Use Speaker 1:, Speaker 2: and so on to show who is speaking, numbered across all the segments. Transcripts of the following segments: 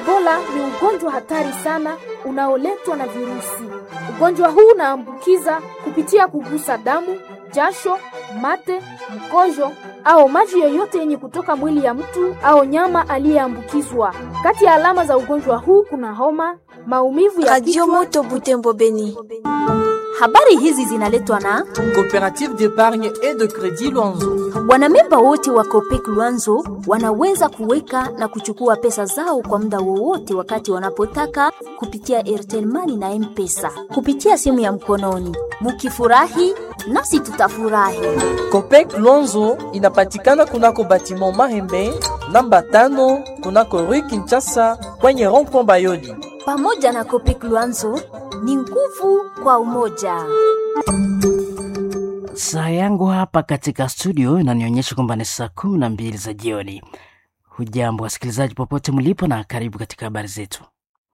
Speaker 1: Ebola ni ugonjwa hatari sana unaoletwa na virusi. Ugonjwa huu unaambukiza kupitia kugusa damu, jasho, mate, mkojo au maji yoyote yenye kutoka mwili ya mtu au nyama aliyeambukizwa. Kati ya alama za ugonjwa huu kuna homa, maumivu ya
Speaker 2: Radio
Speaker 1: kichwa,
Speaker 2: Moto Butembo Beni.
Speaker 3: Habari hizi zinaletwa na
Speaker 4: Coopérative d'épargne et de crédit Luanzo.
Speaker 3: wanamemba wote wa Copec Luanzo wanaweza kuweka na kuchukua pesa zao kwa muda wowote wakati wanapotaka kupitia Airtel Money na M-Pesa kupitia simu ya mkononi. Mukifurahi nasi tutafurahi.
Speaker 4: Copec Luanzo inapatikana kunako batiment Mahembe namba tano kunako Rue Kinshasa kwenye rond-point Bayoli.
Speaker 3: Pamoja na Copec Luanzo ni nguvu kwa umoja.
Speaker 5: Saa yangu hapa katika studio inanionyesha kwamba ni saa kumi na mbili za jioni. Hujambo wasikilizaji popote mlipo, na karibu katika habari zetu.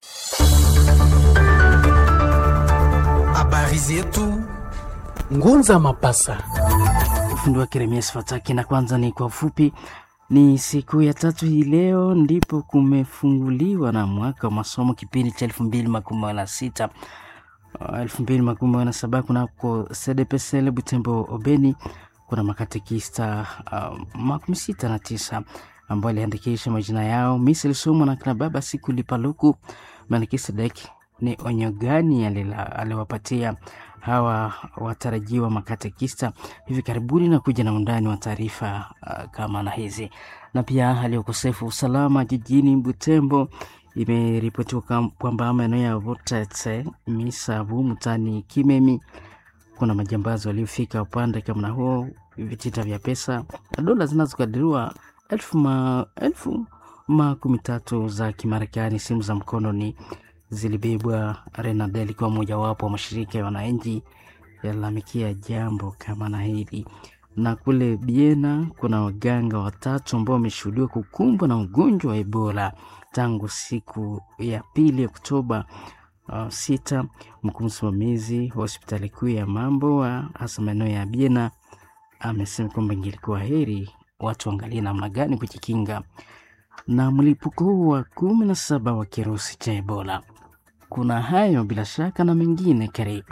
Speaker 6: Habari zetu Ngunza Mapasa.
Speaker 5: Ufundi wa Keremias Fataki, na kwanza ni kwa ufupi. Ni siku ya tatu hii leo ndipo kumefunguliwa na mwaka wa masomo kipindi cha elfu mbili makumi na sita elfu mbili makumi na saba kunako CDPSL Butembo Obeni. Kuna makatekista uh, makumi sita na tisa ambao aliandikisha majina yao. Misa ilisomwa na kina baba siku lipaluku Melkisedek. Ni onyo gani alila- aliwapatia hawa watarajiwa makatekista hivi karibuni, na kuja na undani wa taarifa uh, kama na hizi, na pia hali ya ukosefu wa usalama jijini Butembo imeripotiwa kam- kwamba maeneo ya Votetse, Misavu, Mutani, Kimemi kuna majambazi waliofika upande kama na huo, vitita vya pesa na dola zinazokadiriwa elfu, ma, elfu makumi tatu za Kimarekani. Simu za mkononi zilibebwa. Renadel ikiwa mojawapo wa mashirika ya wananchi yalalamikia jambo kama na hili. Na kule Biena kuna waganga watatu ambao wameshuhudiwa kukumbwa na ugonjwa wa Ebola tangu siku ya pili Oktoba uh, sita. Mkuu msimamizi wa hospitali kuu ya Mambo wa hasa maeneo ya Biena amesema kwamba ingelikuwa heri watu waangalie namna gani kujikinga na mlipuko huu wa kumi na saba wa kirusi cha Ebola. Kuna hayo bila shaka na mengine, karibu.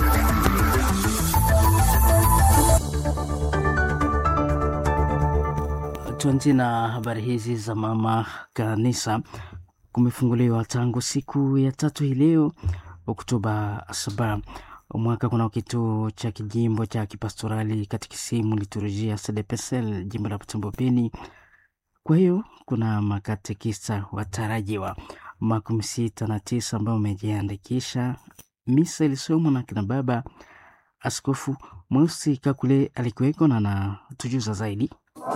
Speaker 5: Tuanzie na habari hizi za mama kanisa. Kumefunguliwa tangu siku ya tatu hii leo Oktoba saba mwaka kuna kituo cha kijimbo cha kipastorali katikisimu liturujia CDPSL jimbo la Butembo Beni. Kwa hiyo kuna makatekista watarajiwa makumi sita na tisa ambao wamejiandikisha. Misa ilisomwa na kina baba Askofu Mweusi Kakule alikuweko na anatujuza zaidi.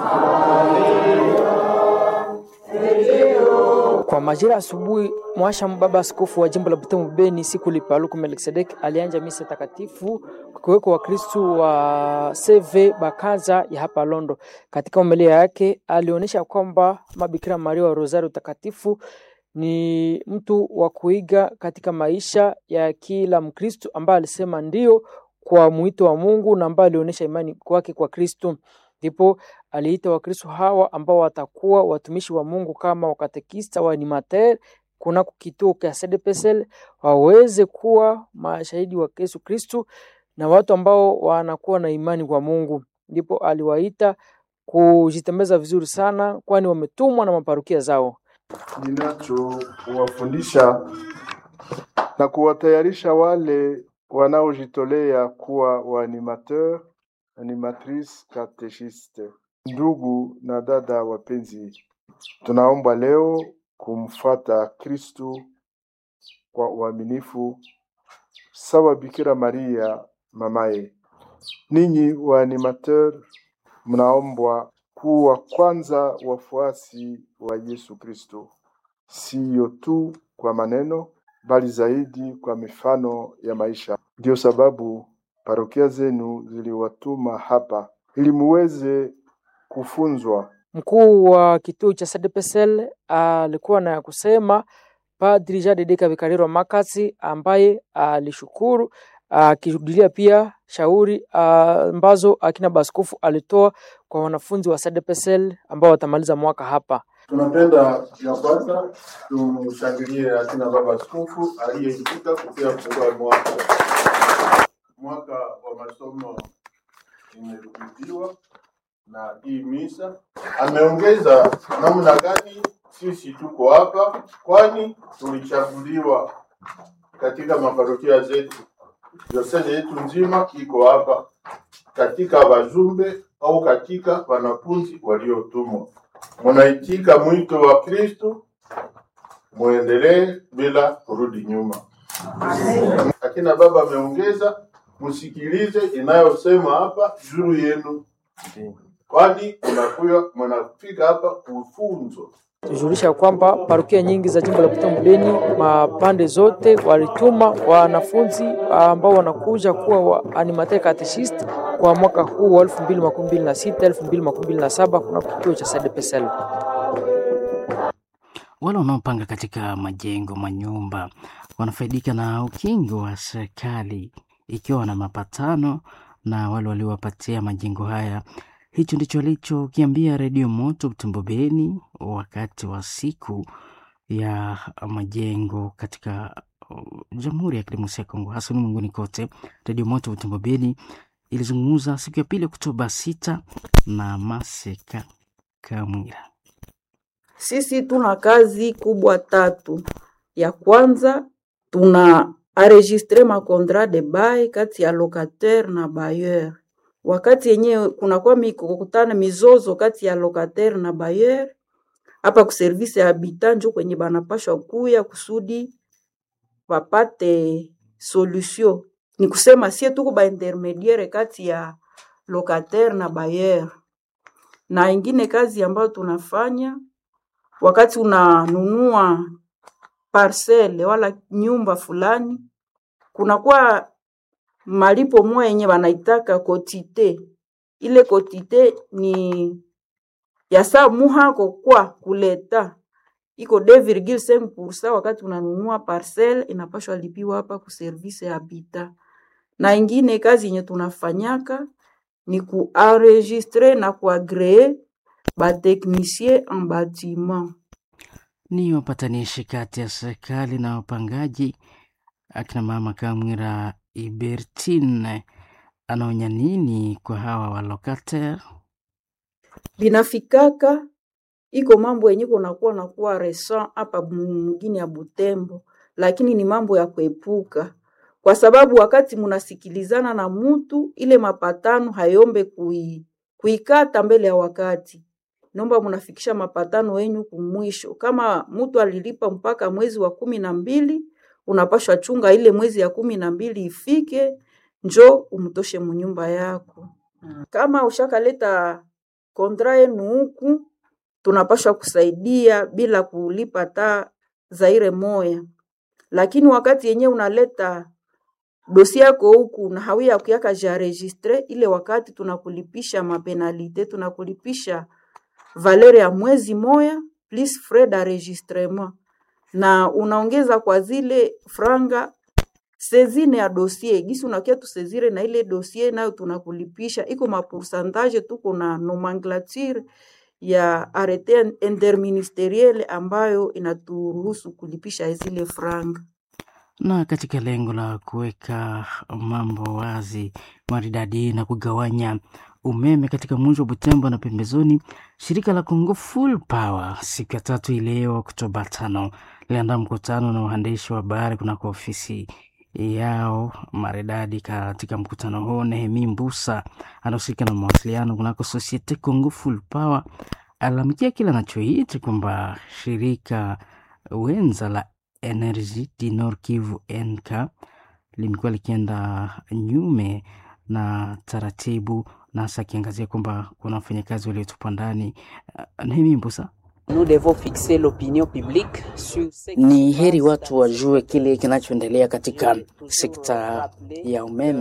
Speaker 7: Kwa majira asubuhi, mwasha baba askofu wa jimbo la Butembo Beni siku lipaluku Melkisedek alianja misa takatifu kwa kuweko Wakristu wa CV Bakaza ya hapa Londo. Katika homilia yake alionyesha kwamba Mabikira Maria wa Rosario takatifu ni mtu wa kuiga katika maisha ya kila Mkristu ambaye alisema ndio kwa mwito wa Mungu na ambaye alionyesha imani kwake kwa Kristu. Ndipo aliita Wakristo hawa ambao watakuwa watumishi wa Mungu kama wakatekista wa animateur kunako kituo cha CDPSL waweze kuwa mashahidi wa Yesu Kristu na watu ambao wanakuwa na imani kwa Mungu. Ndipo aliwaita kujitembeza vizuri sana, kwani wametumwa na maparukia zao.
Speaker 8: ninachowafundisha na kuwatayarisha wale wanaojitolea kuwa waanimateur animatrice catechiste. Ndugu na dada wapenzi, tunaomba leo kumfata Kristu kwa uaminifu sawa Bikira Maria mamaye. Ninyi waanimateur, mnaombwa kuwa kwanza wafuasi wa Yesu Kristo, siyo tu kwa maneno, bali zaidi kwa mifano ya maisha. Ndiyo sababu parokia zenu ziliwatuma hapa ili muweze kufunzwa
Speaker 7: Mkuu wa kituo cha CDPSL alikuwa na ya kusema Padri Jean de Dieu Kabikariro Makasi ambaye alishukuru akirudilia pia shauri ah, ambazo akina baskofu alitoa kwa wanafunzi wa CDPSL ambao watamaliza mwaka hapa.
Speaker 8: Tunapenda ya kwanza tumshangilie akina baba askofu aliyeitika kupia kufungua mwaka mwaka wa masomo imerudiwa na hii misa. Ameongeza namna gani sisi tuko hapa, kwani tulichaguliwa katika maparokia zetu. Diosezi yetu nzima iko hapa katika wajumbe au katika wanafunzi waliotumwa. Munaitika mwito wa Kristo, muendelee bila kurudi nyuma. Akina baba ameongeza, msikilize inayosema hapa juu yenu, kwani mnakuya mnafika hapa kufunzo.
Speaker 7: tujulisha kwamba parokia nyingi za jimbo la Butembo Beni mapande zote walituma wanafunzi ambao wanakuja kuwa wa animateur catechist kwa mwaka huu wa 2026 2027 kuna kituo cha SDPSL.
Speaker 5: Wale wanaopanga katika majengo, manyumba wanafaidika na ukingo wa serikali ikiwa na mapatano na wale waliowapatia majengo haya. Hicho ndicho alichokiambia Redio Moto Butembo Beni wakati wa siku ya majengo katika uh, Jamhuri ya Kidemokrasia ya Kongo, hasa ulimwenguni kote. Redio Moto Butembo Beni ilizungumza siku ya pili Oktoba sita na Maseka Kamwira.
Speaker 2: Sisi tuna kazi kubwa tatu. Ya kwanza tuna enregistre ma contrat de bail kati ya locataire na bailleur. Wakati yenyewe kunakuwa mikokutana mizozo kati ya locataire na bailleur, hapa ku service ya habitant njo kwenye banapashwa kuya kusudi wapate solution. Ni kusema sie tuko ba intermediaire kati ya locataire na bailleur. Na ingine kazi ambayo tunafanya wakati unanunua parcele wala nyumba fulani, kunakuwa malipo moya yenye wanaitaka kotite. Ile kotite ni ya saa muhako kwa kuleta iko 2,5% wakati unanunua parcele inapashwa lipiwa hapa ku service ya habitat. Na ingine kazi yenye tunafanyaka ni kuenregistre na kuagree bateknisie en bâtiment.
Speaker 5: ni wapatanishi kati ya serikali na wapangaji. Akina mama Kamwira Ibertine anaonya nini kwa hawa walokater?
Speaker 2: binafikaka iko mambo yenye kunakuwa nakuwa recent hapa mwingine ya Butembo, lakini ni mambo ya kuepuka, kwa sababu wakati munasikilizana na mutu ile mapatano hayombe kui, kuikata mbele ya wakati nomba munafikisha mapatano yenyu kumwisho. Kama mtu alilipa mpaka mwezi wa kumi na mbili, unapashwa chunga ile mwezi ya kumi na mbili ifike, njo umtoshe munyumba yako. Kama ushakaleta kontra yenu huku, tunapashwa kusaidia bila kulipa ta zaire moya, lakini wakati yenye unaleta dosi yako huku na hawia kuyaka ja registre, ile wakati tunakulipisha mapenalite, tunakulipisha valeur ya mwezi moya plus frais d'enregistrement, na unaongeza kwa zile franga sezine ya dossier gisi unakia tusezire na ile dossier nayo tunakulipisha, iko mapoursantage, tuko na nomenclature ya arete interministeriel ambayo inaturuhusu kulipisha zile franga.
Speaker 5: na katika lengo la kuweka mambo wazi maridadi na kugawanya umeme katika mji wa Butembo na pembezoni, shirika la Congo Full Power siku ya tatu ileo Oktoba tano liliandaa mkutano na waandishi wa habari kunako ofisi yao maridadi. Katika mkutano huo, Nehemi Mbusa anahusika na mawasiliano kunako Societe Congo Full Power alalamikia kile anachoita kwamba shirika wenza la Energy du Nord Kivu NK limekuwa likienda nyume na taratibu, na hasa akiangazia kwamba kuna wafanyakazi waliotupa ndani. Uh, Nehemi Mbusa
Speaker 9: Nous devons fixer l'opinion publique sur ce qui
Speaker 10: Ni
Speaker 9: se
Speaker 10: heri
Speaker 9: passe
Speaker 10: watu wajue kile kinachoendelea katika sekta ya umeme.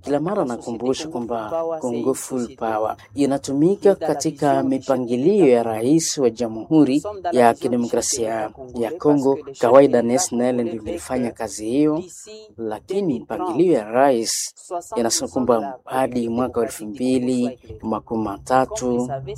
Speaker 5: kila mara nakumbusha kwamba Congo Full Power inatumika katika mipangilio ya rais wa Jamhuri ya Kidemokrasia ya Kongo. Kawaida NSNL ndio ilifanya kazi hiyo, lakini mpangilio ya rais inasema kwamba hadi mwaka wa elfu mbili makumi matatu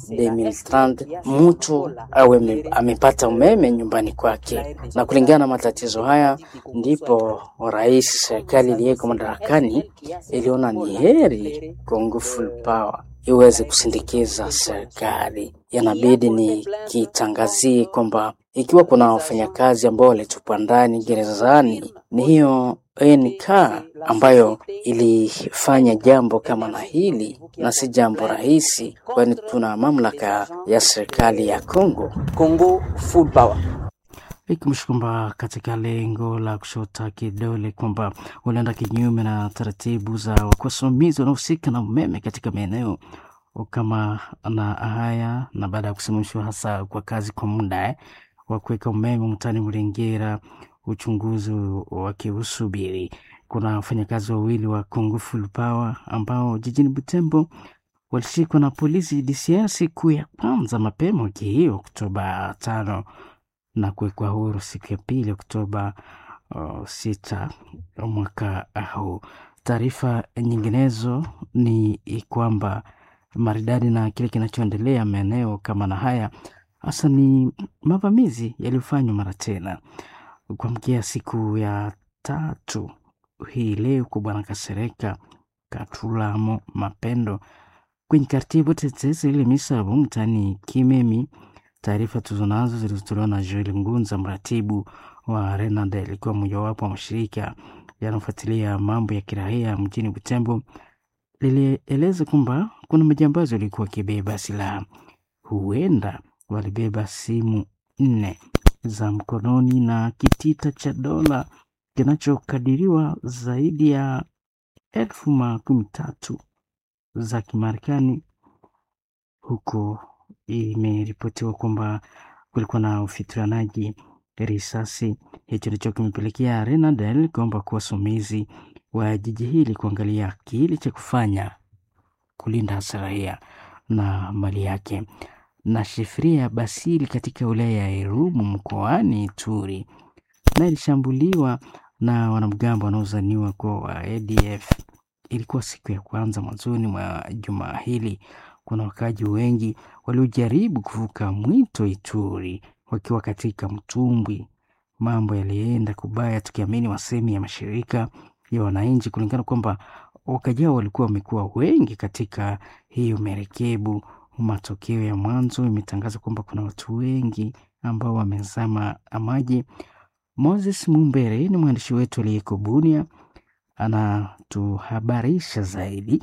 Speaker 5: 2030 mtu awe amepata umeme nyumbani kwake, na kulingana na matatizo haya ndipo rais serikali iliyeko madarakani iliona ni heri Congo Full Power iweze kusindikiza serikali. Yanabidi ni kitangazie kwamba ikiwa kuna wafanyakazi ambao walitupwa ndani gerezani, ni hiyo NK ambayo ilifanya jambo kama na hili, na si jambo rahisi, kwani tuna mamlaka ya serikali ya Congo.
Speaker 9: Congo Full Power
Speaker 5: ikimsha kwamba katika lengo la kushota kidole kwamba unaenda kinyume na taratibu za wasimamizi wanaohusika na umeme katika maeneo kama na haya, na baada ya kusimamishwa hasa kwa kazi kwa muda eh, wa kuweka umeme mtaani Mlengera, uchunguzi wakiusubiri. Kuna wafanyakazi wawili wa Congo Full Power ambao jijini Butembo walishikwa na polisi DCI siku ya kwanza mapema wiki hiyo Oktoba tano na kuwekwa huru siku ya pili Oktoba uh, sita mwaka huu. Taarifa nyinginezo ni kwamba maridadi na kile kinachoendelea maeneo kama na haya hasa ni mavamizi yaliyofanywa mara tena kuamkia siku ya tatu hii leo kwa Bwana Kasereka Katulamo Mapendo kwenye kartibu tetezi ile misabu mtani Kimemi. Taarifa tuzonazo zilizotolewa na Joel Ngunza, mratibu wa Renade, alikuwa mojawapo wa mashirika yanayofuatilia mambo ya kiraia mjini Butembo, lilieleza kwamba kuna majambazi walikuwa wakibeba silaha, huenda walibeba simu nne za mkononi na kitita cha dola kinachokadiriwa zaidi ya elfu makumi tatu za Kimarekani huko imeripotiwa kwamba kulikuwa na ufitanaji risasi. Hicho ndicho kimepelekea Renadel kuomba kuwa wasimamizi wa jiji hili kuangalia kile cha kufanya kulinda hasa raia na mali yake. Na Shefria Basili katika wilaya ya Irumu mkoani Ituri na ilishambuliwa na wanamgambo wanaozaniwa kuwa wa ADF. Ilikuwa siku ya kwanza mwanzoni mwa juma hili kuna wakaji wengi waliojaribu kuvuka mwito Ituri wakiwa katika mtumbwi. Mambo yalienda kubaya, tukiamini wasemi ya mashirika ya wananchi, kulingana kwamba wakaji hao walikuwa wamekuwa wengi katika hiyo merekebu. Matokeo ya mwanzo imetangaza kwamba kuna watu wengi ambao wamezama maji. Moses Mumbere ni mwandishi wetu aliyeko Bunia, anatuhabarisha zaidi.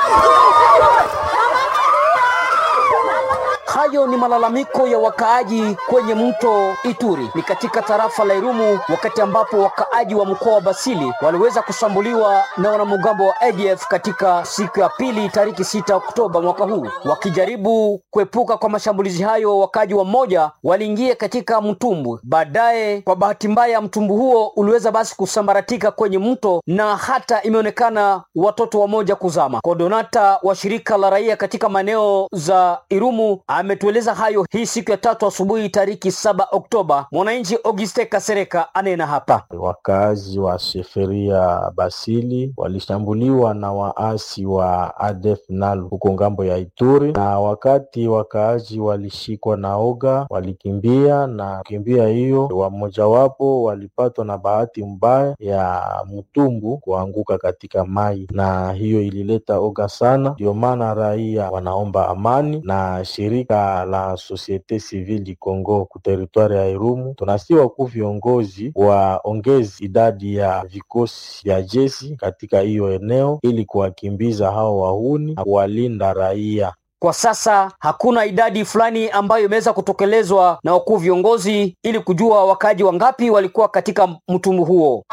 Speaker 10: Hayo ni malalamiko ya wakaaji kwenye mto Ituri, ni katika tarafa la Irumu, wakati ambapo wakaaji wa mkoa wa Basili waliweza kushambuliwa na wanamgambo wa ADF katika siku ya pili tariki sita Oktoba mwaka huu. Wakijaribu kuepuka kwa mashambulizi hayo, wakaaji wa mmoja waliingia katika mtumbwi. Baadaye, kwa bahati mbaya, mtumbwi huo uliweza basi kusambaratika kwenye mto na hata imeonekana watoto wamoja kuzama. Kodonata wa shirika la raia katika maeneo za Irumu ametueleza hayo hii siku ya tatu asubuhi tariki saba Oktoba. Mwananchi Auguste Kasereka anena hapa.
Speaker 11: Wakazi wa Sheferia Basili walishambuliwa na waasi wa ADF NALU huko ngambo ya Ituri, na wakati wakaaji walishikwa na oga walikimbia, na kimbia hiyo wamojawapo walipatwa na bahati mbaya ya mtumbu kuanguka katika mai, na hiyo ilileta oga sana. Ndio maana raia wanaomba amani na shirika la Societe Civile du Congo ku teritwari ya Irumu, tunasi wakuu viongozi waongezi idadi ya vikosi vya jeshi katika hiyo eneo ili kuwakimbiza hao wahuni na kuwalinda raia.
Speaker 10: Kwa sasa hakuna idadi fulani ambayo imeweza kutekelezwa na wakuu viongozi ili kujua wakaaji wangapi walikuwa katika mtumbu huo.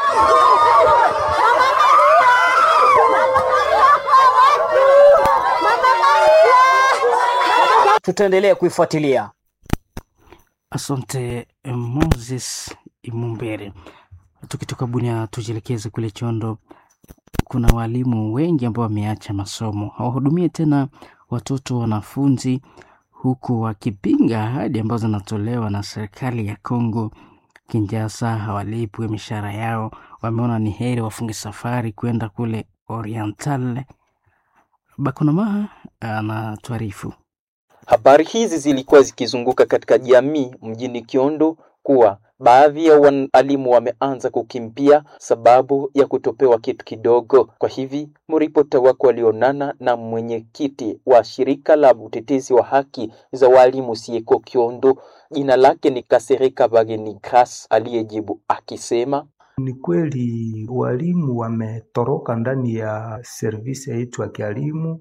Speaker 10: Tutaendelea kuifuatilia.
Speaker 5: Asante Moses Imumbere. Tukitoka Bunia tujielekeze kule Chondo kuna walimu wengi ambao wameacha masomo, hawahudumie tena watoto wanafunzi, huku wakipinga ahadi ambazo zinatolewa na serikali ya Kongo Kinshasa, hawalipwe mishahara yao. Wameona ni heri wafunge safari kwenda kule Oriental. Bakonamaha anatuarifu.
Speaker 12: Habari hizi zilikuwa zikizunguka katika jamii mjini Kiondo kuwa baadhi ya walimu wameanza kukimbia sababu ya kutopewa kitu kidogo. Kwa hivi mripota wako walionana na mwenyekiti wa shirika la utetezi wa haki za walimu Sieko Kiondo, jina lake ni Kasereka Bageni Gras, aliyejibu akisema
Speaker 13: ni kweli walimu wametoroka ndani ya servisi yetu ya kielimu,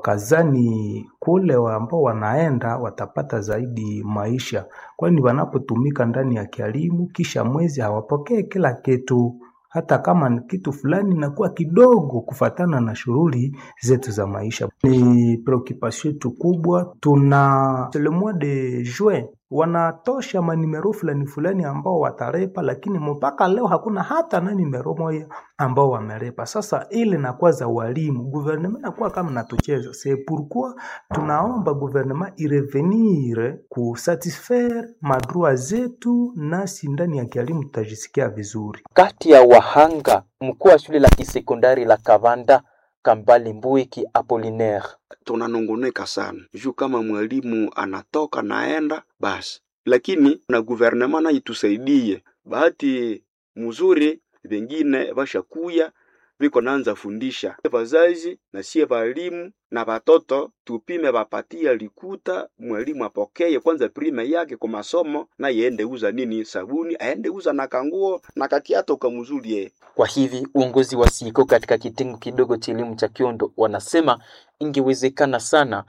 Speaker 13: wakazani kule ambao wanaenda watapata zaidi maisha, kwani wanapotumika ndani ya kielimu kisha mwezi hawapokee kila kitu hata kama ni kitu fulani inakuwa kidogo kufatana na shughuli zetu za maisha. Ni preoccupation yetu kubwa. Tuna le mois de juin wanatosha manimero fulani fulani ambao watarepa, lakini mpaka leo hakuna hata na nimero moja ambao wamerepa. Sasa ile nakuwa za walimu, gouvernement nakuwa kama natucheza. C'est pourquoi tunaomba gouvernement irevenir kusatisfaire madroit zetu, nasi ndani ya kielimu tutajisikia vizuri.
Speaker 12: Kati ya wahanga, mkuu wa shule la kisekondari la Kavanda Kambali Mbuiki Apollinaire
Speaker 14: tunanungunika sana juu kama mwalimu anatoka naenda basi, lakini na guvernema na itusaidie. Bahati mzuri vengine vashakuya viko naanza fundisha vazazi na sie valimu na vatoto, tupime vapatia likuta mwalimu apokeye kwanza prime yake kwa masomo, na yende uza nini sabuni, aende uza na kanguo na kakiato kamzulie.
Speaker 12: Kwa hivi uongozi wa Siko katika kitengo kidogo cha elimu cha Kiondo wanasema ingewezekana sana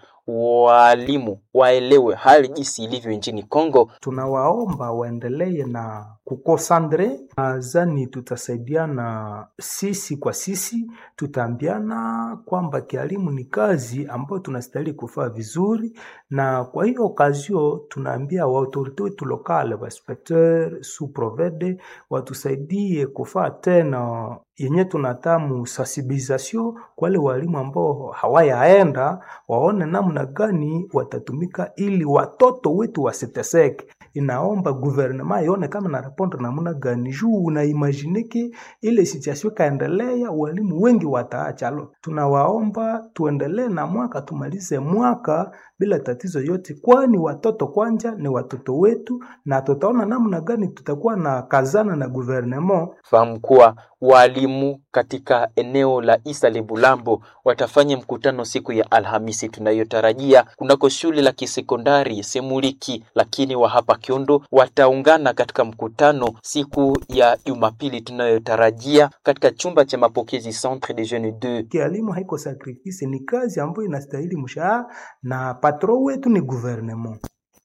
Speaker 12: walimu waelewe hali jinsi ilivyo nchini Kongo.
Speaker 13: Tunawaomba waendelee na kukosandre, nadhani tutasaidiana sisi kwa sisi, tutaambiana kwamba kialimu ni kazi ambayo tunastahili kufaa vizuri, na kwa hiyo okazio tunaambia waautorite wetu lokale wainspecteur sous provede watusaidie kufaa tena yenye tunatamu sensibilisation kwa wale walimu ambao hawayaenda, waone namna gani watatumika ili watoto wetu wasiteseke. Inaomba guvernema ione kama na rapondre namna gani juu unaimagineke ile situation kaendelea, walimu wengi wataacha. Alo, tunawaomba tuendelee na mwaka, tumalize mwaka bila tatizo yote, kwani watoto kwanja ni watoto wetu, na tutaona namna gani tutakuwa na kazana na guvernema.
Speaker 12: Fahamu kuwa walimu katika eneo la Isale Bulambo watafanya mkutano siku ya Alhamisi tunayotarajia kunako shule la kisekondari Semuliki, lakini wa hapa Kiondo wataungana katika mkutano siku ya Jumapili tunayotarajia katika chumba cha mapokezi Centre de Jeunes 2.
Speaker 13: Kialimu haiko sacrifice, ni kazi ambayo inastahili mshahara na patron wetu ni gouvernement.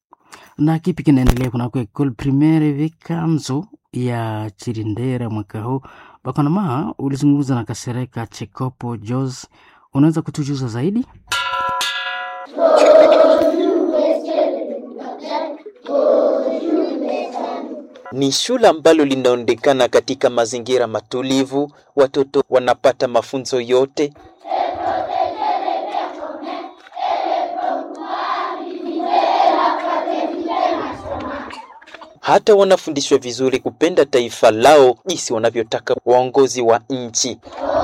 Speaker 5: Na kipi kinaendelea kunako ekole primaire Vikanzo ya Chirindera mwaka huu? Bakonama, ulizungumza na Kasereka Chekopo Jos, unaweza kutujuza zaidi?
Speaker 12: Ni shule ambalo linaonekana katika mazingira matulivu, watoto wanapata mafunzo yote hata wanafundishwa vizuri kupenda taifa lao jinsi wanavyotaka waongozi wa nchi.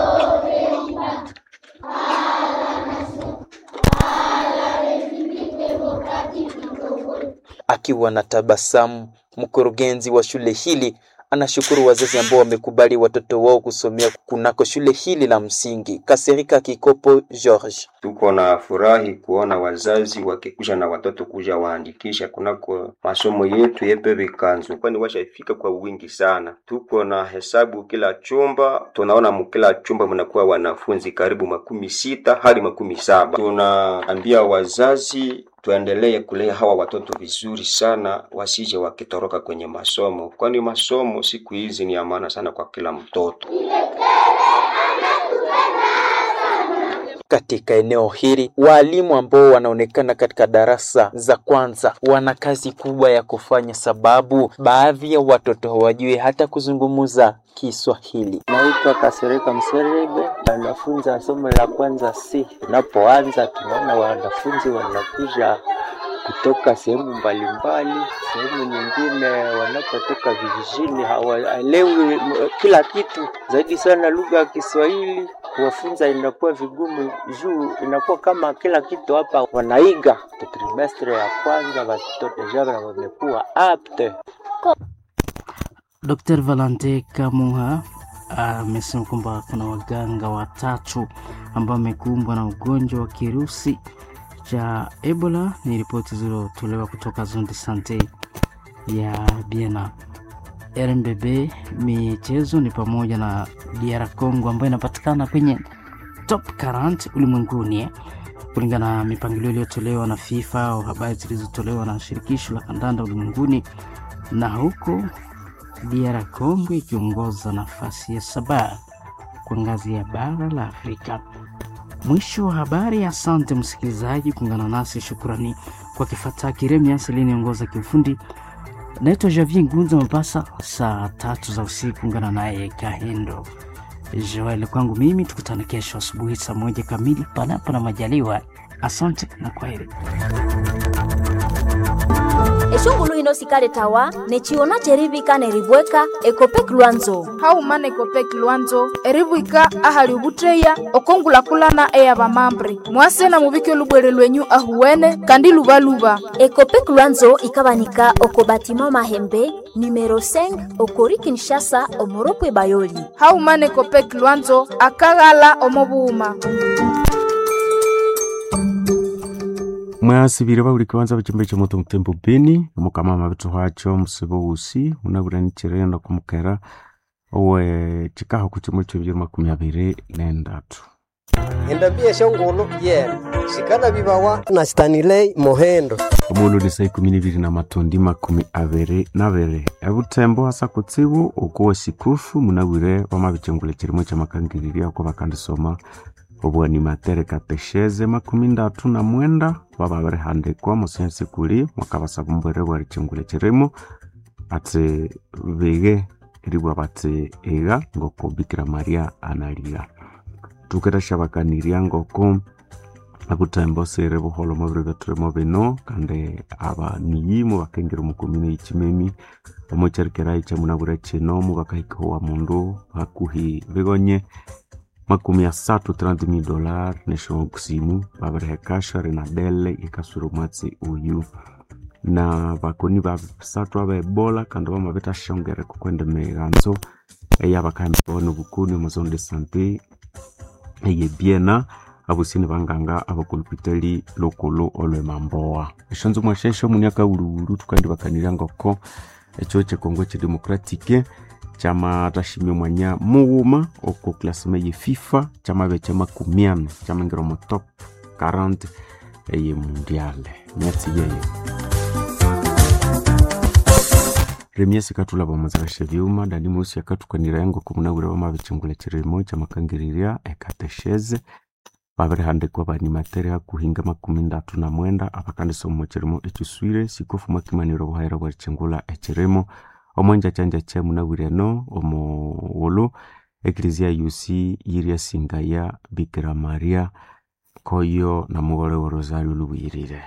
Speaker 12: Akiwa na tabasamu, mkurugenzi wa shule hili anashukuru wazazi ambao wamekubali watoto wao kusomea kunako shule hili la msingi. Kaserika Kikopo George:
Speaker 15: tuko na furahi kuona wazazi wakikuja na watoto kuja waandikisha kunako masomo yetu yepe Vikanzu, kwani washafika kwa wingi sana. Tuko na hesabu kila chumba, tunaona mkila chumba mnakuwa wanafunzi karibu makumi sita hadi makumi saba. Tunaambia wazazi tuendelee kulea hawa watoto vizuri sana, wasije wakitoroka kwenye masomo, kwani masomo siku hizi ni ya maana sana kwa kila mtoto.
Speaker 12: katika eneo hili. Waalimu ambao wanaonekana katika darasa za kwanza wana kazi kubwa ya kufanya, sababu baadhi ya watoto hawajui hata kuzungumza Kiswahili.
Speaker 16: Naitwa Kasereka Mserebe, wanafunza somo la kwanza C. Unapoanza tunaona wanafunzi wanakuja kutoka sehemu mbalimbali, sehemu nyingine wanapotoka vijijini hawaelewi kila kitu, zaidi sana lugha ya Kiswahili kuwafunza inakuwa vigumu, juu inakuwa kama kila kitu hapa wanaiga. Trimestre ya kwanza watoto deja wamekuwa apte.
Speaker 5: Dr. Valente Kamuha amesema kwamba kuna waganga watatu ambao wamekumbwa na ugonjwa wa kirusi cha Ebola. Ni ripoti zilizotolewa kutoka Zone Sante ya Biena. RMBB michezo ni pamoja na DR Congo ambayo inapatikana kwenye top 40 ulimwenguni kulingana na mipangilio iliyotolewa na FIFA au habari zilizotolewa na shirikisho la kandanda ulimwenguni, na huko DR Congo ikiongoza nafasi ya saba kwa ngazi ya bara la Afrika. Mwisho wa habari. Asante msikilizaji kuungana nasi, shukrani kwa kifata Kiremias aliyeniongoza kiufundi. Naitwa Javier Ngunza Mapasa, saa tatu za usiku ungana naye Kahendo Joel. Kwangu mimi tukutane kesho asubuhi saa moja kamili, panapo na majaliwa. Asante na kwaheri.
Speaker 3: eshongulu hino sikale tawa nechiona cherivika neribweka ekopek lwanzo
Speaker 1: haumana ekopek lwanzo eribwika ahali ubutreya okongulakulana eya bamambre mwase na mubike lubwere lwenyu ahuwene kandi lubaluba
Speaker 3: ekopek lwanzo ikabanika oko batima mahembe numero 5 okori kinshasa omoropwe bayoli
Speaker 1: haumana ekopek lwanzo akaghala omobuuma
Speaker 17: mwasibire bauli kiwanza bachimbe cha moto mutembo beni mukama mabitu hwacho musibo usi unabura chirenda kumukera owe chikaho kuchimo cho byo makumi abiri nendatu
Speaker 18: endabie shongolo yena sikana bibawa na stanilei mohendo
Speaker 17: omulu ni saa ikumi nibiri na matondi makumi abiri nabiri ebutembo hasa kutsibu okuwa sikufu munabwire wamabichengule chirimo cha makangiriria oko bakandisoma obwani matere katesheze makumi ndatu na mwenda bababirihandikwa musensi kuli mwakabasaba mbwere bwari chingule chirimo ati bige eribwa bati iga ngoko bikira maria analiga tuketashabakaniria ngoko abutembo sire buholo mubiri beturimo bino kandi abaniyimu bakengera omukomine ichimemi omocherikerai chamunabura chino mubakahikahowa mundu hakuhi bigonye makumi asatu 30 dolar nesho kusimu babirihekasha rinadele ikasura omwatsi uyu na bakoni babisatu abebola kandi bamabitashongere kukwenda emighanzo eyabakahembibona obukuni omuzone de sante eyebiena abusini banganga abakulupitali lokolo olwemamboa eshonzo mwashesho muniaka uluulu tukandibakanirya ngoko echo chekongo chedemokratike chama tashimia mwanya mughuma oko klasima ye fifa chamabe cha makumi ane chamangira mu top 40 eye mundiale myatsi yeyo remiasi katula bamazarasha byuma dani musi yakatukanira yango kumunabwira bamabichungula chirimo chamakangiriria ekatesheze babirihandikwa banimatere hakuhinga makumi ndatu na mwenda abakandisa omu chirimo echiswire sikofu mwakimaniro buhaira bwa chingula echirimo omwenja chanja cha munawireno omuwulu eklezia yusi yiria singaya bikira maria koyo na mugore wa rosario lubuyirire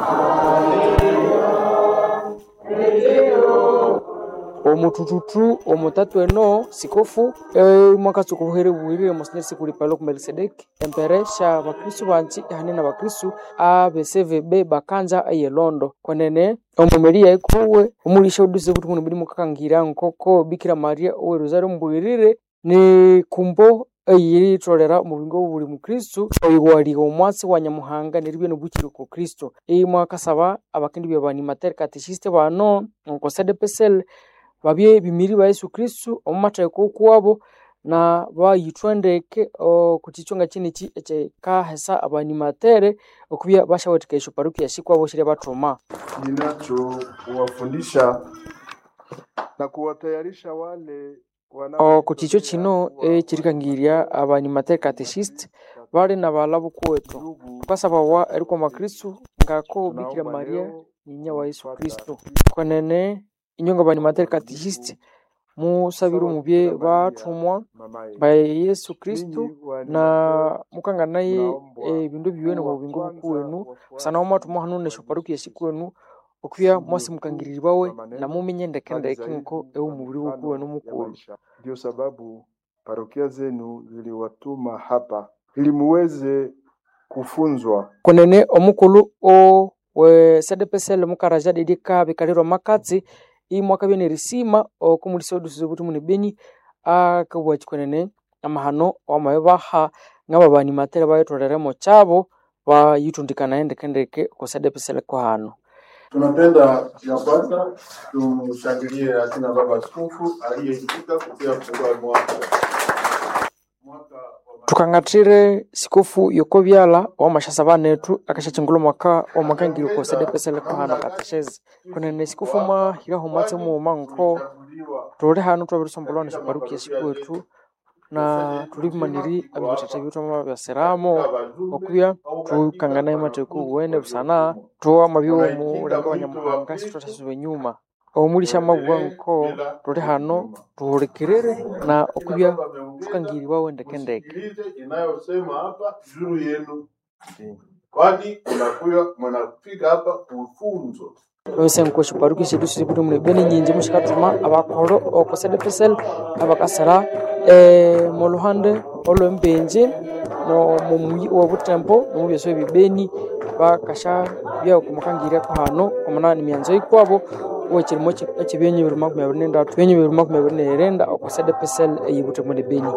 Speaker 7: omutututu omutatu eno sikofu e, mwakatsi okubuhere buwirire monsignor sikuli palok melkisedek empere sha bakristu banchi ihane na bakristu abesevebe bakanza ayelondo kwenene omumeliya ikuwe omulisha uduse buti muno budi mukakangira nkoko bikira maria owe rosario mbuwirire ni kumbo eyiritolera omubingo buli mukristu oiwaliga omwatsi wa nyamuhanga neribye nobukire ku kristo imwakasaba abakindi bya banimatere kateshiste bano nkosedepesel babye bimiri ba yesu kristu omumatheko okuwabo na bayithwendeke kuchichonga chinichi echekahesa abanimatere okubya bashawathika esyo paruki yashikwabo shirya bathoma
Speaker 8: ninacho kuwafundisha na kuwatayarisha wale
Speaker 7: oko chicho chino echirikangirya abanimateri catechist bali na balabu kwetu tukasabawa eriko makristu ngako bikira maria nyinya wa yesu kristu kwenene inyonga banimateri catechist musabire omubye bathumwa ba yesu kristu na mukanga naye ebindu biwene mu bubingo bukuwenu kusana mwathumwa hanu nesho paruki yesikwenu okubya mwasi mukangiribawe na mumenye ndekendeke nko ewu mubiri wukuwenu mukulu
Speaker 19: Ndio sababu parokia zenu ziliwatuma hapa ili muweze kufunzwa
Speaker 7: kunene omukulu o we sedepesele mukaraja didi kabikalirwa makatsi imwaka byene risima okumulisa odusize buti muni beni akabwachi kunene amahano wamabe baha ngaba bani matere bayitolelemo chabo bayitundikana endekendeke kusedepesele kwa hano
Speaker 8: Tunapenda ya kwanza tumshangilie akina baba askofu aliyeitika kupia kufungua mwaka
Speaker 7: tukang'athire sikofu yokobyala wamashasa banetu akashachingula mwaka wamakangiri kosedepesele kwa hano kateshezi kunene sikofu mahiraho matse muuma nko tuli hano twabirisombolwa na shiparuki yesikuwetu na tulimaniri abibatete bitu ama byasiramo okubya tukangana emateku wene busana tuwama byomu lenga banyamuhanga situtasube nyuma omulisha mabwa nko tuli hano tuhulikirire na okubya tukangiriwa wendekendeke
Speaker 8: Sikilize inayosema hapa juu yenu, kwani unakuya mnafika hapa kufunzwa
Speaker 7: wese nko shiparuki shetu siributu mune bene nyinji mushikatuma abakolo okosedepesel abakasara eh, muluhande olwembenje no mumuyi obutempo nomubyeso ebibeni bakasha byakumukangirya ko hano omunani myanzo ikwabo wekirimo ekibyenyo bibiri makumi abiri nendatu byenyo bibiri makumi abiri nerenda okosedepesel eyibute mune beni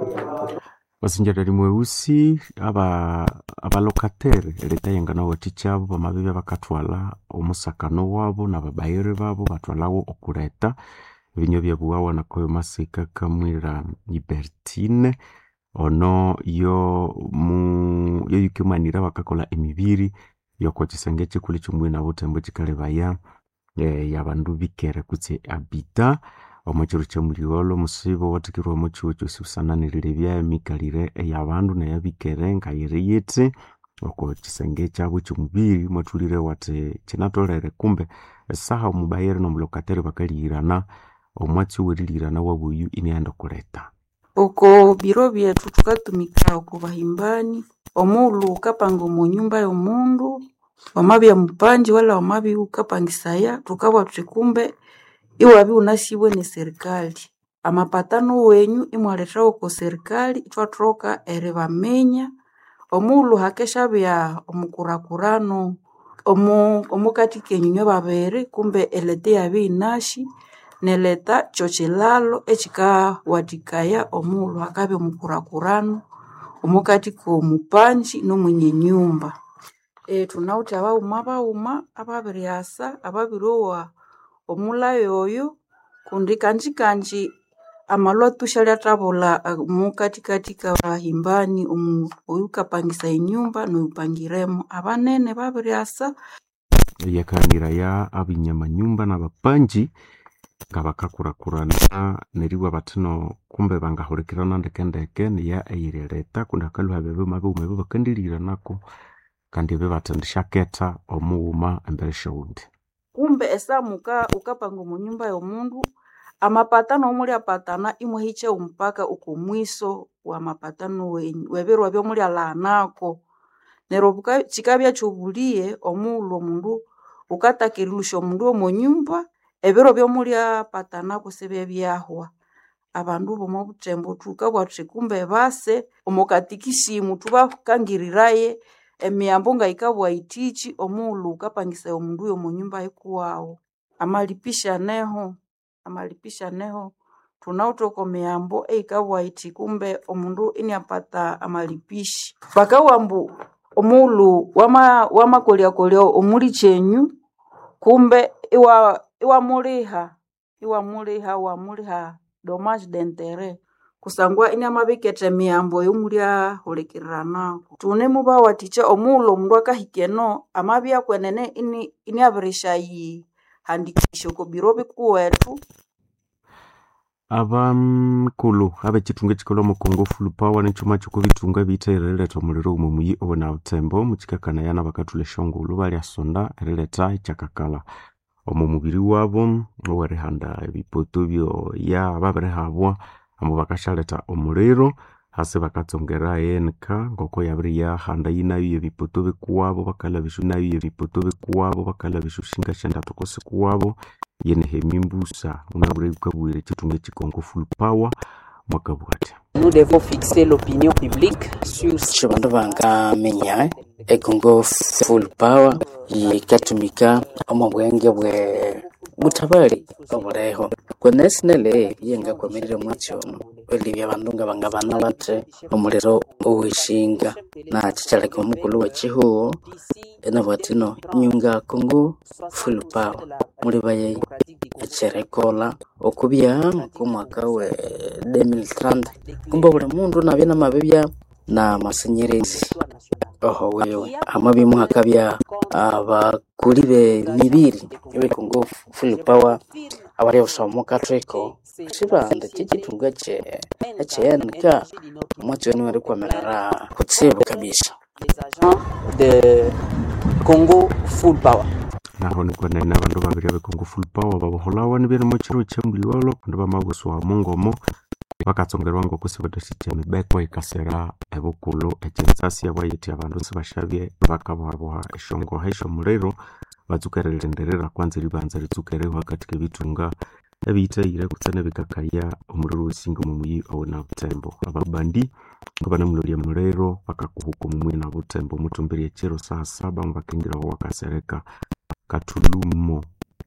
Speaker 17: basinjarari mweusi aba abalokatere leta yengana wati chabo bamabibe bakathwala omusakano wabo nababayire babo bathwalawo okuleta ebinyo byabuwawa nakoyo masika kamwira ibertine ono yo mu yoyukimanira bakakola emibiri yokokisenge ekikulu ekimwi nabutembo kikalebaya eh, yabandu bikere kutse abita omukiro kyamuliolo musibo wathikirwa omukiwo kyosi busananirire byamikalire eyabandu neyabikere ngayiri yithi oko kisenge kyabo ekyomubiri mwathulire wathi kinatolere kumbe esaha omubayire nomulokatere bakalihirana omwatsi owerilihirana wabuyu inaghenda okuleta
Speaker 2: oko biro byetu tukatumika oko bahimbani omulhu ukapanga omu nyumba y'omundu wamabya mupanji wala wamabya ukapangisaya tukabwa thuthi kumbe iwabya iwunasibwe ne serikali amapatano wenyu imwalethawo oko serikali ithwathoka eribaminya omulhu hakeshabya omukurakurano omu omukati kenyu inywe babiri kumbe eleta iyabya iyinashi neleta kyokilalo ekikawathikaya omulhu akabya omukurakurano omukati k'omupanji n'omwenye nyumba e, thunawithe abaghuma baghuma ababiryasa ababiryowa omulhayi oyo kundi kanji kanji amalhwatsi syalyatabulha ah, mukatikati kabahimbani omu oyukapangisaya enyumba n'oyupangiremo abanene babiryasa
Speaker 17: yakaniraya abinyamanyumba n'abapanji nga bakakurakurana neribwa bathino kumbe bangahulikirana ndekendeke niya eyiri leta kundi hakalwa bebe mabighuma ebyo bakandiliranako kandi ebyo bathendishaketha omughuma embere syowundi
Speaker 2: kumbe esaha muka ukapanga omu nyumba y'omundu amapatano omulyapatana imwahikya omupaka okomwiso w'amapatano wenyu w'ebiro ebyomulyalhanako neryo buka- kikabya kyobuliye omughulhu omundu ukataka erilusya omundu omu nyumba ebiro byomulyapatanaku siby'ebyahwa abandu b'omu buthembu thukabugha thuthi kumbe base omu katikisimu thubakangiriraye emiyambo ngayikabugha yithiki omughulhu wukapangisaya omundu y'omu nyumba y'ikuwawu amalipisyaneho amalipisyaneho thunawithe oko miyambo eyikabugha yithi kumbe omundu iniapata amalipishi bakabugha ambu omughulhu wama wamakolyakolya omulikyenyu kumbe iwa iwamuliha iwamuliha wamuliha dommage d'interet kusangwa iniamabiketha emiyambo ey'omulyahulikiriranako thunemubawathikya omughulhu omundu akahika eno amabya kwenene ini iniabirisyayihandikisya oko biro bikuwethu
Speaker 17: abamkulu ab'ekitunga ekikolwa mu congo full power n'ekyuma ky'okubitunga biitha omuliro omu muyi obona butembo mukikakanaya n'abakatula eshongulu balyasonda erileta ekyakakala omu mubiri wabo owerihanda ebipoto byoya babirihabwa amo bakashaleta omuliro hasi bakatsongera enka ngoko yabiri yahanda yinayo ebipoto bikuwabo bakalabisha nayo ebipoto bikuwabo bakalabisha shinga shandatu kosi kuwabo yenehemi mbusa unabure ukabwire ekitunga ekikongo full power mwakabwata
Speaker 9: Nous devons fixer l'opinion publique sur
Speaker 5: sho bandu bangamenya ekongo full power yikatumika omu bwenge bwe butabali obuleho kwenesinele yengakomerire mwatyono welibya bandu nga bangabana bate omuliro owishinga nakikyaleka omukulu wekihuho enabwatino nyunga kongo full power muli baye ekirekola okubya kumwaka we 2030 kumba buli mundu nabya namabibya na masanyerezi oho wewe amabi mwakabya abakuli b'emibiri ebekongo full power abali obusomo kathweko kibanda kyekitunga ekye ekyeyanika omwakyoni wari kwamerera kutsibu kabisa
Speaker 9: de Congo full power.
Speaker 17: naho nikwenene abandu babiri abekongo full power baboholawa nibirimo kiro kyembuliwalo kundi bamabuswa mungomo bakatsongerwa ngoko sibadashikya emibeko ikasera ebukulu ekyensasi abwayeti abandu sibashabye bakabohaboha eshongoha eshomuliro batsukerelenderera kwanza ribanza ritsukereho katika ebitunga ebiyitayire kutse nebikakaya omuliro wesinga omu muyi owena butembo ababandi ngo banamulolya muliro bakakuhuka omu muyi na butembo mutumbiri ekiro saa saba mubakingiraho wakasereka katulumo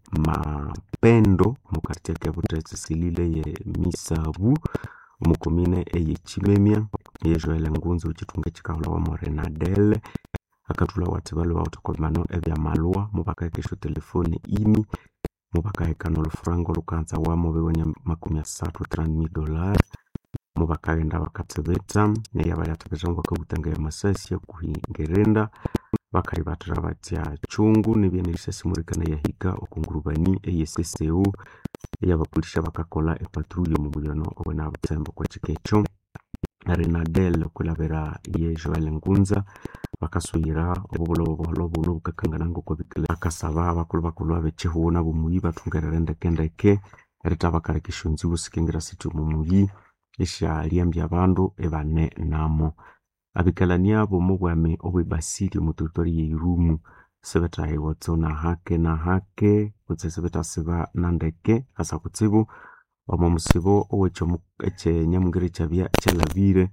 Speaker 17: mapendo mukartia ke butetsi silile ye misabu omukomine eyekimemia yejoele ngunzi uchitunga chikaula wa morenadele akatula wati bale bautokomano ebyamalwa mubakaekesho telefoni ini mubakaekana olufurango lukanza wamo bewenya makumi asatu trani dolari mubakaghenda bakatsebeta neya balyatebeta bakabutanga ya masasi yakuhingerenda bakalibatira batya chungu nibye nerisasi murikana yahika okungurubani eyeseseu eyabapulisha bakakola epatruyo mu mulyono obona butembo kwekikecho renadel okulabira ye joel ngunza bakasuyira obubulo obuholo buno bukakangana ngoko bikile bakasaba abakulu bakulu abechihuo nabo muyi batungerera endekendeke erita bakalekesha onzibu sikingira siti omu muyi eshalyambya abandu ebane namo abikalani abo mubwami obwebasili omu territory yeirumu sibethahiwa tso nahake nahake kutse sibethasiba nandeke asa kutsibu omo musibo owekyenyamungire kyabya kyalabire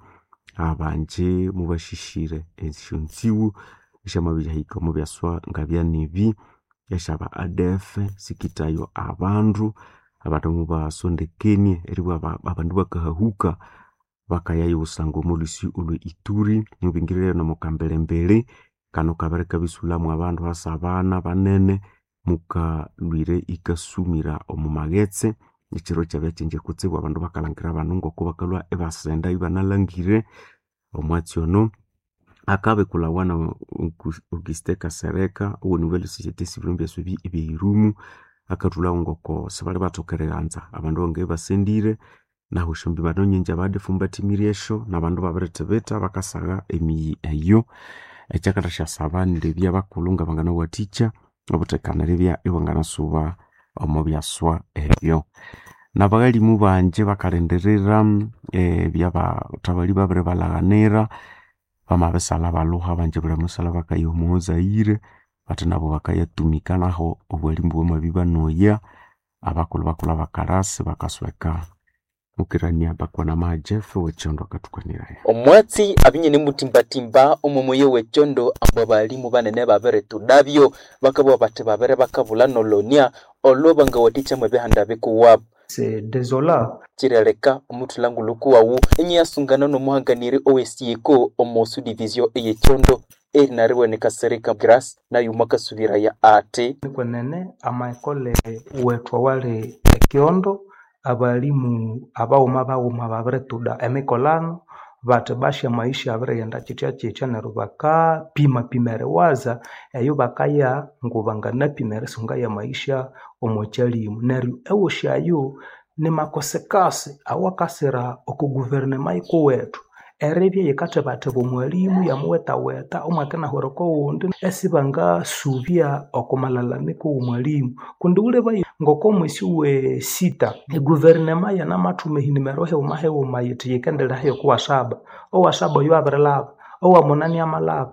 Speaker 17: abanje mubashishire esyonziwu esyamabirihika omu byaswa ngabya nibi esyaba adf sikitayo abandu abandu mubasondekenie eribwa abandu bakahahuka bakayayo busanga omulhusi olwe ituri mubingirire nomukambelembele kano kabere kabisulamu abandu asabana banene mukalwire ikasumira omu maghetse ekiro kyabya kyingi kutsibu abandu bakalhangira abandu ngoko bakalwa ebasenda ibanalhangire omwatsi ono akabikulawa na auguste kasereka owoniwele societe civile mbyaso ebyeirumu akathulawo ngoko sibali bathoka erighanza abandu bangaye basendire nahu shombi banonyinji abadefu mbathimiryesho nabandu babirithibitha bakasagha emiyi eyo ekyakatha syasaba niribya bakulhu nga banganawathikya obuthekaniribya ibanganasuba omu byaswa ebyo nabaghalimu banje bakalindirira ebyabathabali babiri balaghanira bamabisala balhuha banje buli musala bakaya omu zaire bathi nabo bakayatumika naho obwalimu bwamabya banoya abakulhu bakulhu abakarasi bakasweka mukirania bakwana majeff wekyondo akathukanirayo
Speaker 12: omwatsi abinyene mutimbatimba omu muyi wekyondo ambu abalimu banene babiritudabyo bakabugha bathi babiri bakabulha nolonia olwo bangawathikyamu ebihanda bikuwabo
Speaker 13: c'est désolant
Speaker 12: kireleka omuthulangulhuku wawu enyiyasungana n'omuhanganiri owesiyeko omu subdivision eyekyondo erina riwenika serika grace nayo mwakasubiraya ati
Speaker 13: kwenene amaekole wethu awali ekyondo abalimu abaghuma baghuma babirituda emikolano bathi basha maisha abirighenda kyithya kyithya neryo bakapima pima eriwaza eyo bakaya ngu banganapima erisunga ya maisha omu kyalimu neryo ewosyayo ni makosekase awakasira oku guverinema iko wetu eribya yikathebatheba omwalimu yamuwetaweta omwaka nahwereko owundi esibangasubya oku malalamiko w'omwalimu kundi ulebaye ngoko mwesi we sita eguverinema yanamathuma ehinimero hiwuma hiwuma yithi yikendelerayo kuwasaba owasaba oyo abirilaba owamunani amalaba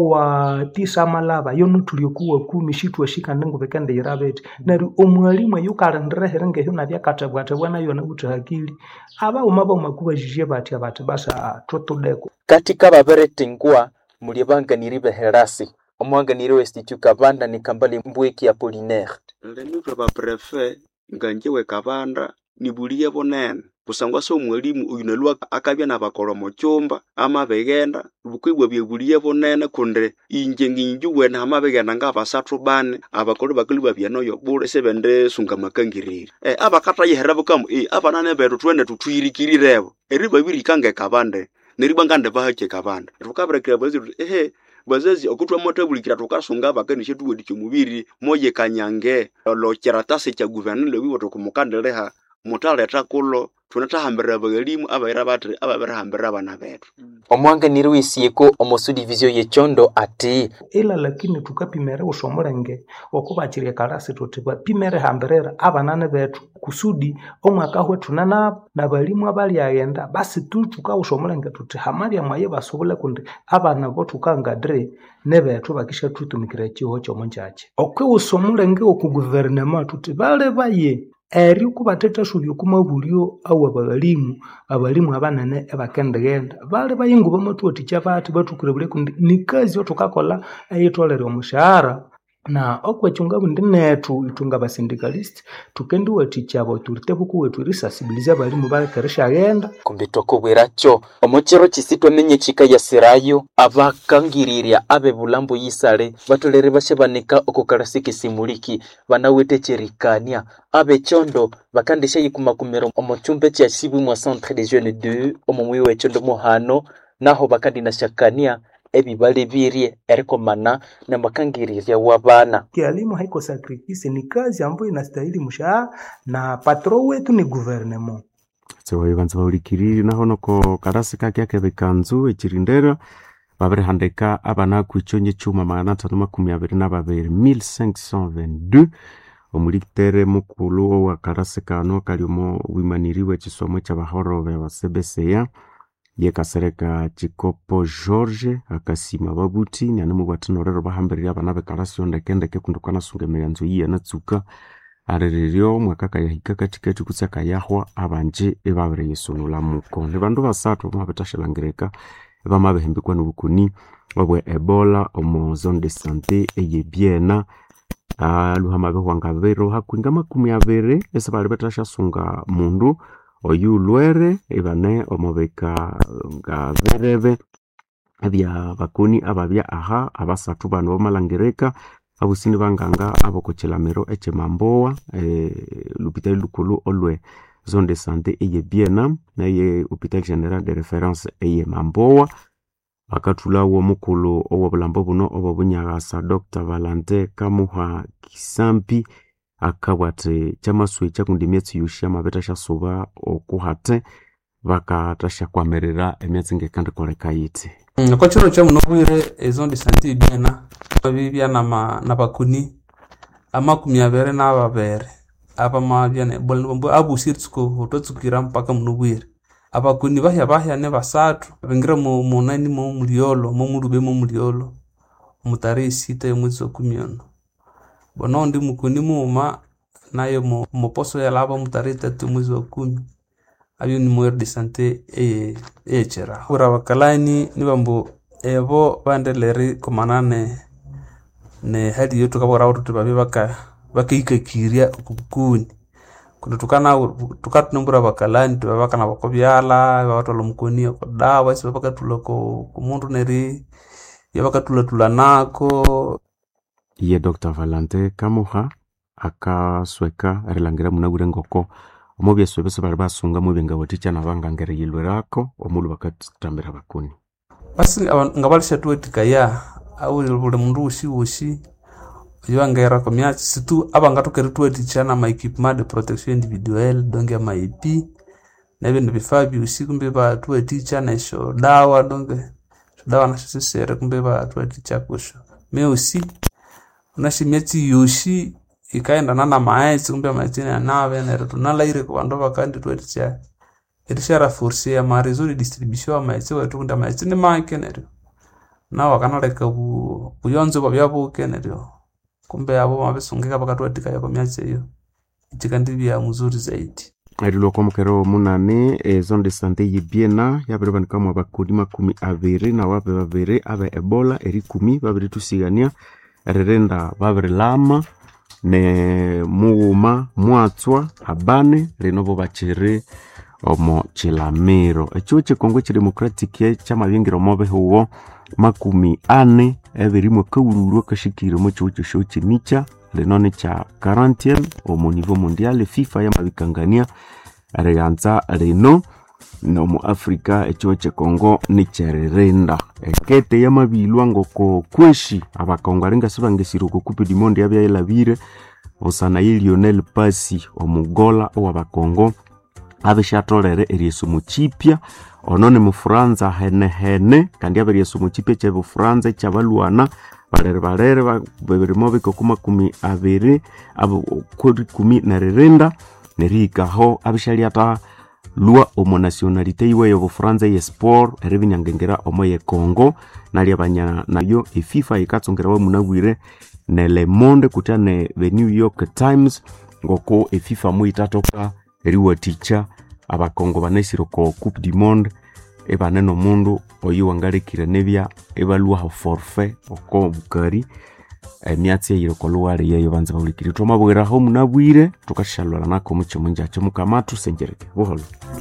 Speaker 13: owa tisa amalaba yonuthuli okuwa kumi shitwashi kandi ngubikendiyira bithi neryo omwalimu eyo ukalindirehere ngehyo nabyakathebwathebwa nayo nawuthe hakili abawuma baumakubajije batya bathi basa thutudeko
Speaker 12: katika baberetengwa muli abanganiri beherasi omwanganiri wa institut kabanda ni kambale mbweki apolinaire
Speaker 14: lenitwe baprefe nganjewe kabanda nibuliye bunene kusangwa so omwalimu oyu nalwa akabya nabakolha omu kyumba amabighenda bukwibwa byebuliye bunene kundi inje nginjuwene hamabighenda ngabasathu bane abakolhi bakali babyanoyo bule sibendisunga makangiriri eh, abakathayihera bukamu eh, abanane bethu twene thuthuyirikirirebo eri babirika ngekabande neryo bwangande bahakye kabande thukabirekera bazazi thuthi ehe bazazi okutwamothabulikira thukasunga abakanisha thuwathikya omubiri moyikanyange olokyeratasi kya guverineri wiwe thukumukandiliha muthaletha kulo thunethahambirira abaghalimu abayira bathi ababirihambirira abana bethu
Speaker 12: omwanganiri w'esieko omu subdivision y'ekyondo ati
Speaker 13: ila lakini tukapimere usomulenge okubakirya kalasi tuthi bapimere hambirira abanane bethu kusudi omwaka hwethuna nabo nabalimu abalyaghenda basi tu tukawusa omulenge tuthi hamalya mwaye basubule kundi abana bo thukangadire nebethu bakishathutumikira ekiho ky'omunjaji okwiwusa omulenge oku guverinema tuthi bale baye eryo kubathethasubya okumabulyo awa baghalimu abalimu abanene ebakendighenda bali bayingu bamathuwathikya bathi bathukire buli kundi ni kazi othukakolha eyitholere omushahara na okwekyo bundi nethu ithwe ngabasindicalist thukendiwathikya abautorite bukuwethu erisasibiliza abalimu balekeresyaghenda
Speaker 12: kumbi twakubwirakyo omu kiro kisi twamenye kikayasirayo abakangirirya abe bulambo yisale batolere bashabanika okukalasi kisimuliki banawithe kyerikania abe kyondo bakandishayikumakumira omu kyumba kya sibwi mwa centre de jeune 2 omu mwi w'ekyondo muhano naho bakandinashakania ebibali birye erikomana na makangirirya w'abana
Speaker 13: kialimu haiko sakrifisi ni kazi ambayo inastahili mshahara na patro wetu ni guvernema
Speaker 17: tsewayo banza baulikiriri naho noko karasi kake akebekanzu ekirindera babirihandika abana kwichonye chuma magana atano makumi abiri na babiri 1522 omulitere mukulu owa karasi kano kali omo wimaniriwe ekisomo kyabahorobe basebeseya yekasereka chikopo george akasima babuti nianimubwathinorero bahambirire abana bekarasi ondekendeke kundi kwanasunga emiyanzo iyi yanatsuka arererio mwaka kayahika katikati kutsi akayahwa abanje ebabiriyisunula muko ni bandu basathu bamabithashalangirika bamabihembikwa nobukuni obwe ebola omu zone de sante eyebyena aluhama bihwangabiro hakwinga makumi abiri esibali bithasyasunga mundu oyu ulwere ibane omubika nga berebe ebya bakoni ababya aha abasathu bano bamalangirika abusini banganga abokukilamiro ekyemambowa e, lupitali lukulu olwe zone de sante eye biena neye hopital general de reference eye mambowa bakathulawo omukulu owobulambo buno obobunyagasa dr valante kamuha kisampi akabwati kyamaswe kyakundi emyatsi yosi amabetha syasuba okuhate bakathasyakwamiririra emyatsi ngekandikoleka yithi
Speaker 20: Mm, kwa chiro cha munobwire ezone de sante biena babibya nama nabakuni amakumi abiri nababiri abamabya nebola nibambu abusiritsuko hotwatsukira mpaka munobwire abakuni bahya bahya ne basathu bingira mu munani mo muliolo mo mulube mo muliolo mutare sita yomwezi wa kumi ono bono ndi mukuni muuma nayo mu muposo yalaba mutare tatu mwezi wa kumi abyo ni muere de sante eye eyechera ura bakalani nibambu ebo bandelere komana ne ne hali yetu kabora watu tubabe baka bakaikakirya okubukuni kundi tukana tukatunumbura bakalani tubabaka na bakobyala babatwala omukoni okodawa esi babakatula ko kumundu neri yabakatulatula nako
Speaker 17: ye dr valante kamuha akasweka erilangira munabwire ngoko omu byeswe bisi bali basunga mu byengawathikya nabangangere yilwerako omulu bakatambira bakuni
Speaker 20: basi aba- nga balishatuwathikaya auli buli mundu wosi wosi oyo angera komia situ abanga tukeri tuwetichana ma equipement de protection individuelle donge ma EP na bindu bifaa byusi kumbe batuwetichana esho dawa donge esho dawa nasho sisere kumbe batuweticha kusho meusi unashimia yoshi ikaendana na maetsi kumbe maetsi yanave nero tunalaire ku bandu bakandi tweticha erishara force ya marezo de distribution ya maetsi wetu kunda maetsi ni make neryo nao wakanaleka bu buyonzo bwa byabuke neryo kumbe abo mabisungika bakatwatika yako myatsi eyo ichikandi bya mzuri zaidi
Speaker 17: erilwa kwa mukero munane e zone de sante yibiena yabere banikamwa bakuni makumi abiri na wabe babiri abe ebola eri kumi babiri tusigania erirenda babiri lama ne mughuma mwatswa abane lino bo bakiri omo chilamiro echiwo chikongo chidemocratic chamabingira omo bihugo makumi ane ebirimwe kaururwa kashikire omo chiwo chosho chinicha lino ni cha 40 omo nivo mondial fifa yamabikangania riganza rino nomu africa echiwo chekongo nicheririnda ekete yamabilwa ngoko kweshi abakongo aringasi bangesire oko kupe du monde yabyailabire busana ye lionel pasi omugola owabakongo abishatolere eryesomo chipya ono ni mufuranza henehene kandi abe eryesomo chipya kyebufuranza ekyabalwana balere balere babirimo bikoko makumi abiri abo kuri kumi neririnda nerihikaho abishalyata lwa omo nationalite yiwe yobufuranza ye sport eribinyangengera omo ye congo nalyabanya nayo efifa yikatsongera munabwire ne le monde kutya ne the new york times ngoko efifa muitatoka eriwaticha abakongo banesire ko coupe du monde ebane nomundu oyo wangalekire nebya ebalwaho forfait oko bukari emyatsi eyire koluwale yeyo banza bahulikiri twamabwiraho munabwire tukashalwala nako mucho munjacho mukamatu senjereke buholo